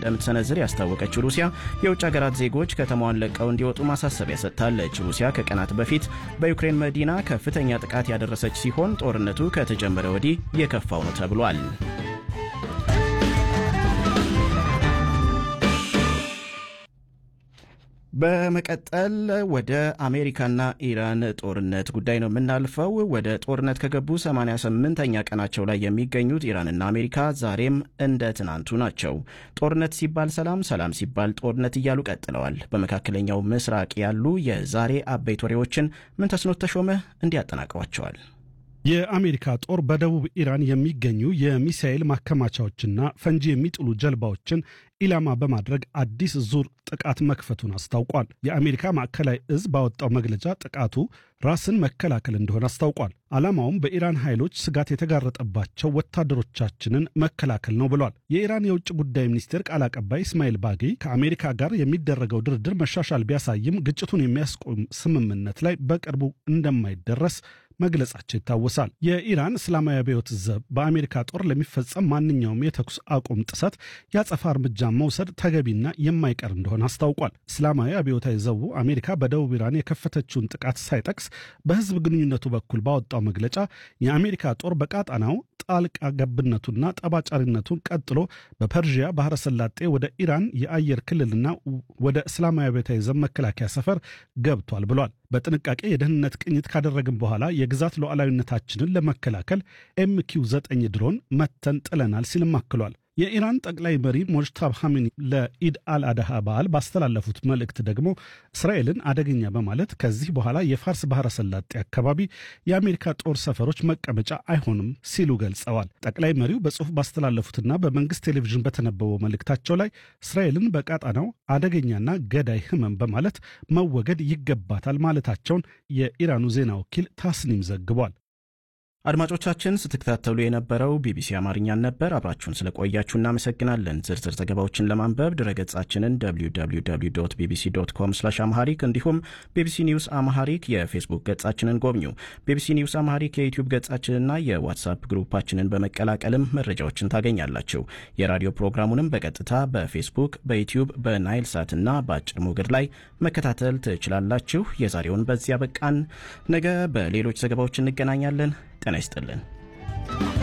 እንደምትሰነዝር ያስታወቀችው ሩሲያ የውጭ ሀገራት ዜጎች ከተማዋን ለቀው እንዲወጡ ማሳሰቢያ ሰጥታለች። ሩሲያ ከቀናት በፊት በዩክሬን መዲና ከፍተኛ ጥቃት ያደረሰች ሲሆን ጦርነቱ ከተጀመረ ወዲህ የከፋው ነው ተብሏል። በመቀጠል ወደ አሜሪካና ኢራን ጦርነት ጉዳይ ነው የምናልፈው። ወደ ጦርነት ከገቡ 88ኛ ቀናቸው ላይ የሚገኙት ኢራንና አሜሪካ ዛሬም እንደ ትናንቱ ናቸው። ጦርነት ሲባል ሰላም፣ ሰላም ሲባል ጦርነት እያሉ ቀጥለዋል። በመካከለኛው ምስራቅ ያሉ የዛሬ አበይት ወሬዎችን ምንተስኖት ተሾመ እንዲያጠናቅሯቸዋል። የአሜሪካ ጦር በደቡብ ኢራን የሚገኙ የሚሳኤል ማከማቻዎችና ፈንጂ የሚጥሉ ጀልባዎችን ኢላማ በማድረግ አዲስ ዙር ጥቃት መክፈቱን አስታውቋል። የአሜሪካ ማዕከላዊ እዝ ባወጣው መግለጫ ጥቃቱ ራስን መከላከል እንደሆነ አስታውቋል። ዓላማውም በኢራን ኃይሎች ስጋት የተጋረጠባቸው ወታደሮቻችንን መከላከል ነው ብሏል። የኢራን የውጭ ጉዳይ ሚኒስቴር ቃል አቀባይ እስማኤል ባጌ ከአሜሪካ ጋር የሚደረገው ድርድር መሻሻል ቢያሳይም ግጭቱን የሚያስቆም ስምምነት ላይ በቅርቡ እንደማይደረስ መግለጻቸው ይታወሳል። የኢራን እስላማዊ አብዮት ዘብ በአሜሪካ ጦር ለሚፈጸም ማንኛውም የተኩስ አቁም ጥሰት የአጸፋ እርምጃ መውሰድ ተገቢና የማይቀር እንደሆነ አስታውቋል። እስላማዊ አብዮታዊ ዘቡ አሜሪካ በደቡብ ኢራን የከፈተችውን ጥቃት ሳይጠቅስ በሕዝብ ግንኙነቱ በኩል ባወጣው መግለጫ የአሜሪካ ጦር በቃጣናው ጣልቃ ገብነቱና ጠባጫሪነቱን ቀጥሎ በፐርዥያ ባህረ ሰላጤ ወደ ኢራን የአየር ክልልና ወደ እስላማዊ አብዮታዊ ዘብ መከላከያ ሰፈር ገብቷል ብሏል። በጥንቃቄ የደህንነት ቅኝት ካደረግን በኋላ የግዛት ሉዓላዊነታችንን ለመከላከል ኤምኪው ዘጠኝ ድሮን መተን ጥለናል ሲልም አክሏል። የኢራን ጠቅላይ መሪ ሞጅታብ ሐሚኒ ለኢድ አልአድሃ በዓል ባስተላለፉት መልእክት ደግሞ እስራኤልን አደገኛ በማለት ከዚህ በኋላ የፋርስ ባህረ ሰላጤ አካባቢ የአሜሪካ ጦር ሰፈሮች መቀመጫ አይሆንም ሲሉ ገልጸዋል። ጠቅላይ መሪው በጽሑፍ ባስተላለፉትና በመንግስት ቴሌቪዥን በተነበበው መልእክታቸው ላይ እስራኤልን በቃጣናው አደገኛና ገዳይ ህመም በማለት መወገድ ይገባታል ማለታቸውን የኢራኑ ዜና ወኪል ታስኒም ዘግቧል። አድማጮቻችን ስትከታተሉ የነበረው ቢቢሲ አማርኛን ነበር። አብራችሁን ስለቆያችሁ እናመሰግናለን። ዝርዝር ዘገባዎችን ለማንበብ ድረገጻችንን www ቢቢሲ ዶት ኮም ስላሽ አምሃሪክ እንዲሁም ቢቢሲ ኒውስ አምሃሪክ የፌስቡክ ገጻችንን ጎብኙ። ቢቢሲ ኒውስ አምሃሪክ የዩቲዩብ ገጻችንና የዋትሳፕ ግሩፓችንን በመቀላቀልም መረጃዎችን ታገኛላችሁ። የራዲዮ ፕሮግራሙንም በቀጥታ በፌስቡክ፣ በዩቲዩብ፣ በናይል ሳትና በአጭር ሞገድ ላይ መከታተል ትችላላችሁ። የዛሬውን በዚያ በቃን። ነገ በሌሎች ዘገባዎች እንገናኛለን። ጤና ይስጥልን።